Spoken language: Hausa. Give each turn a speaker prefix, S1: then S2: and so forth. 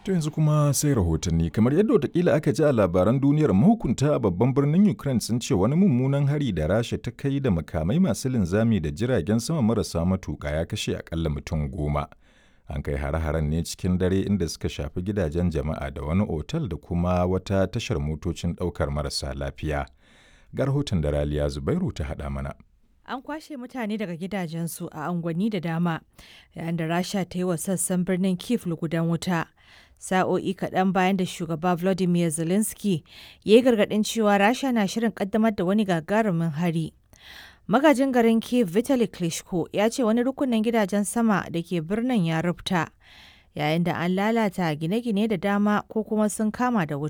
S1: To yanzu kuma sai rahotanni kamar yadda watakila aka ji a labaran duniyar mahukunta a babban birnin Ukraine sun ce wani mummunan hari da Rasha ta kai da makamai masu linzami da jiragen sama marasa matuƙa ya kashe akalla mutum goma. An kai hare-haren ne cikin dare inda suka shafi gidajen jama'a da wani otal da kuma wata tashar motocin ɗaukar marasa lafiya. Ga rahoton da Raliya Zubairu ta haɗa mana.
S2: An kwashe mutane daga gidajensu a unguwanni da dama, yayin da Rasha ta yi wa sassan birnin Kiev lugudan wuta. Sa'o'i kaɗan bayan da shugaba Volodymyr Zelensky ya yi gargaɗin cewa Rasha na shirin ƙaddamar da wani gagarumin hari. Magajin garin Kiev Vitali Klitschko ya ce wani rukunin gidajen sama da ke birnin ya rufta, yayin da an lalata gine-gine da dama ko kuma sun kama da wuta.